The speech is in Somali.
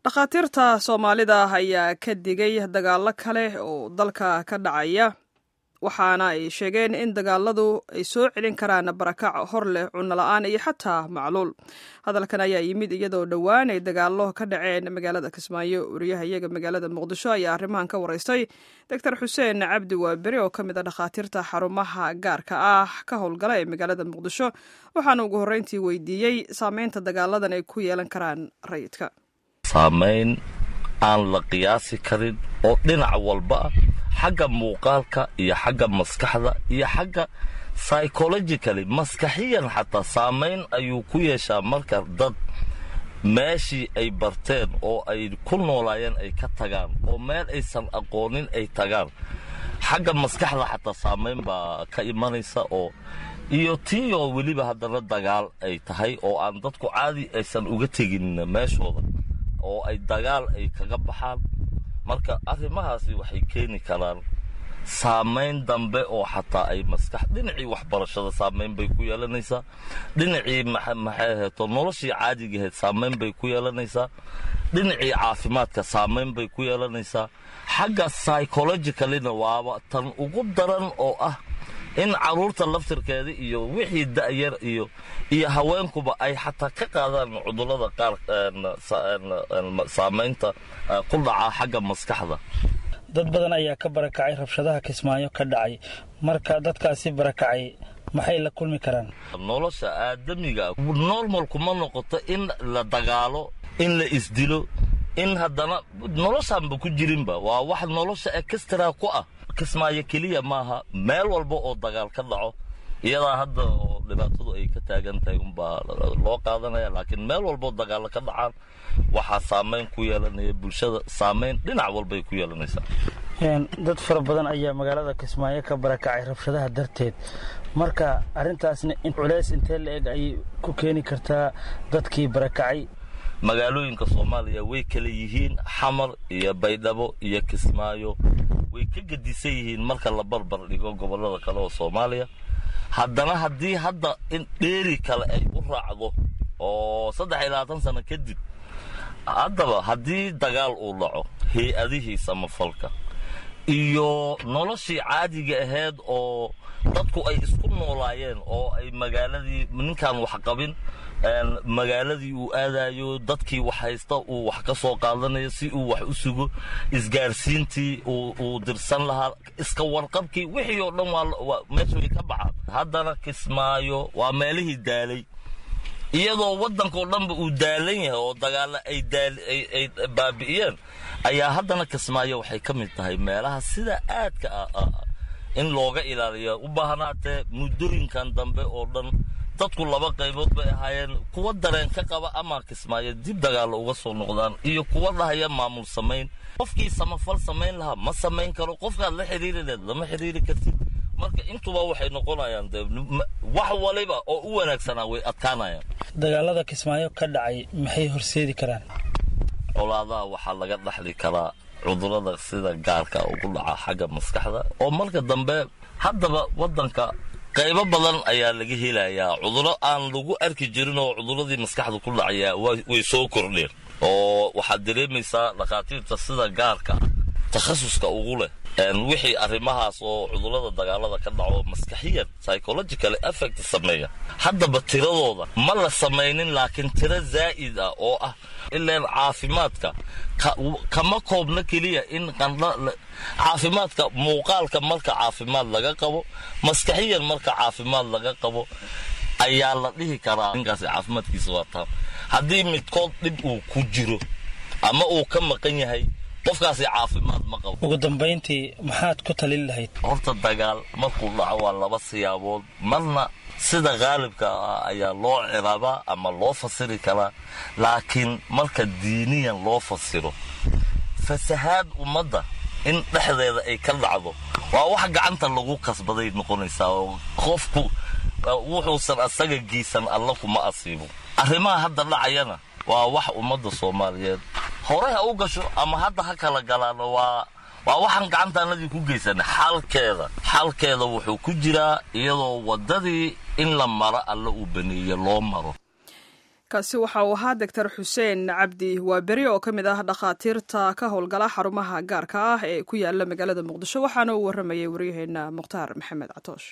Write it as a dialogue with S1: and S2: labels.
S1: dhakhaatiirta soomaalida ayaa ka digay dagaallo kale oo dalka ka dhacaya waxaana ay sheegeen in dagaaladu ay soo celin karaan barakac hor leh cunno la-aan iyo xataa macluul hadalkan ayaa yimid iyadoo dhowaan ay dagaallo ka dhaceen magaalada kismaayo wariyahayaga magaalada muqdisho ayaa arrimahan ka waraystay doctor xuseen cabdi waaberi oo ka mid a dhakhaatiirta xarumaha gaarka ah ka howlgala ee magaalada muqdisho waxaana ugu horreyntii weydiiyey saameynta dagaaladan ay ku yeelan karaan rayidka
S2: saamayn aan la qiyaasi karin oo dhinac walba ah xagga muuqaalka iyo xagga maskaxda iyo xagga psychologically maskaxiyan xataa saamayn ayuu ku yeeshaa marka dad meeshii ay barteen oo ay ku noolaayeen ay ka tagaan oo meel aysan aqoonin ay tagaan xagga maskaxda xataa saamayn baa ka imanaysa oo iyo tii oo weliba haddana dagaal ay tahay oo aan dadku caadi aysan uga tegin meeshooda oo ay dagaal ay kaga baxaan marka arrimahaasi waxay keeni karaan saamayn dambe oo xataa ay maskax dhinacii waxbarashada saamayn bay ku yeelanaysaa dhinacii maxay aheeto noloshii caadigaheed saamayn bay ku yeelanaysaa dhinacii caafimaadka saamayn bay ku yeelanaysaa xagga psychologicalina waaba tan ugu daran oo ah in carruurta laftirkeeda iyo wixii da'yar iyo iyo haweenkuba ay xataa ka qaadaan cudurrada qaar saamaynta ku dhaca xagga maskaxda
S3: dad badan ayaa ka barakacay rabshadaha kismaayo ka dhacay marka dadkaasi barakacay maxay la kulmi karaan
S2: nolosha aadamiga normalku ma noqoto in la dagaalo in la isdilo in haddana noloshaanba ku jirinba waa wax nolosha ekstraa ku ah kismaayo keliya maaha meel walba oo dagaal ka dhaco iyadaa hadda oo dhibaatadu ay ka taagan tahay unbaa loo qaadanaya laakiin meel walbaoo dagaalo ka dhacaan waxaa saamayn ku yeelanaya bulshada saamayn dhinac walbay ku yeelanaysaa
S3: dad fara badan ayaa magaalada kismaayo ka barakacay rabshadaha darteed marka arrintaasna culays intee la eg ayay ku keeni kartaa dadkii barakacay
S2: magaalooyinka soomaaliya way kala yihiin xamar iyo baydhabo iyo kismaayo way ka gedisan yihiin marka la barbar dhigo gobollada kale oo soomaaliya haddana haddii hadda in dheeri kale ay u raacdo oo saddex iyo labaatan sano kadib haddaba haddii dagaal uu dhaco hay-adihii samafalka iyo noloshii caadiga ahayd oo dadku ay isku noolaayeen oo ay magaaladii ninkaan wax qabin magaaladii uu aadayo dadkii wax haysta uu wax ka soo qaadanayo si uu wax u sugo isgaarsiintii uu dirsan lahaa iska warqabkii wixii oo dhan waa meesha way ka baxaan haddana kismaayo waa meelihii daalay iyadoo waddankao dhanba uu daalan yahay oo dagaalla ay baabi'iyeen ayaa haddana kismaayo waxay ka mid tahay meelaha sida aadka ah in looga ilaaliyo u baahnaatee muddooyinkan dambe oo dhan dadku laba qaybood bay ahaayeen kuwa dareen ka qaba ama kismaayo dib dagaalla uga soo noqdaan iyo kuwa dhahaya maamul samayn qofkii samafal samayn lahaa ma samayn karo qofkaad la xidhiiri leed lama xidhiiri kartid marka intuba waxay noqonayaan de wax waliba oo u wanaagsanaa way adkaanayaan
S3: dagaalada kismaayo ka dhacay maxay horseedi karaan
S2: colaadaha waxaa laga dhaxli karaa cudurrada sida gaarka ugu dhaca xagga maskaxda oo marka dambe haddaba waddanka qaybo badan ayaa laga helayaa cudurro aan lagu arki jirin oo cudurradii maskaxda ku dhacayaa way soo kordheen oo waxaad dareemaysaa dhakhaatiirta sida gaarka takhasuska ugu leh wixii arrimahaas oo cudurrada dagaalada ka dhaco maskaxiyan psychological effect sameeya haddaba tiradooda ma la samaynin laakiin tiro zaa'id ah oo ah ilaan caafimaadka kama koobna keliya in caafimaadka muuqaalka marka caafimaad laga qabo maskaxiyan marka caafimaad laga qabo ayaa la dhihi karaa ninkaasi caafimaadkiisa waa taam haddii midkood dhib uu ku jiro ama uu ka maqan yahay qofkaasi caafimaad ma qabo
S3: ugu dambayntii maxaad ku talin lahayd
S2: horta dagaal markuu dhaco waa laba siyaabood marna sida qaalibka ah ayaa loo ciraabaa ama loo fasiri karaa laakiin marka diiniyan loo fasiro fasahaad ummadda in dhexdeeda ay ka dhacdo waa wax gacanta lagu kasbaday noqonaysaa oo qofku wuxuusan asaga geysan alla kuma asiibo arrimaha hadda dhacayana waa wax ummadda soomaaliyeed hore ha u gasho ama hadda ha kala galaano waa waa waxaan gacantaanadii ku geysanay xalkeeda xalkeeda wuxuu ku jiraa iyadoo waddadii in la maro alla uu baneeye loo maro
S1: kaasi waxa uu ahaa doctor xuseen cabdi waaberi oo ka mid ah dhakhaatiirta ka howlgala xarumaha gaarka ah ee ku yaala magaalada muqdisho waxaana uu warramayay waryaheena mukhtaar maxamed catoosh